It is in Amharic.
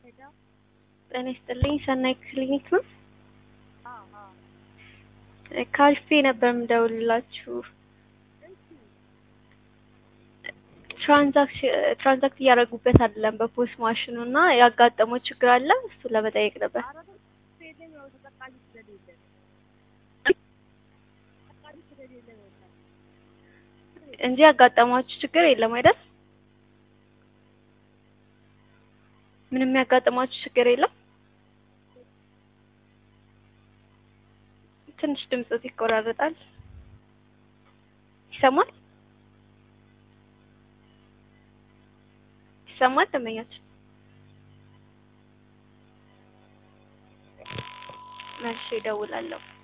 ጤና ይስጥልኝ ሰናይ ክሊኒክ ነው? ከአሪፍ ነበር የምደውልላችሁ። ትራንዛክት እያደረጉበት አይደለም በፖስ ማሽኑ እና ያጋጠመው ችግር አለ። እሱ ለመጠየቅ ነበር። እንጂ ያጋጠማችሁ ችግር የለም አይደል? ምንም ያጋጠማችሁ ችግር የለም? ትንሽ ድምጽ ይቆራረጣል። ይሰማል? ይሰማል? ደንበኛችን መልሼ እደውላለሁ።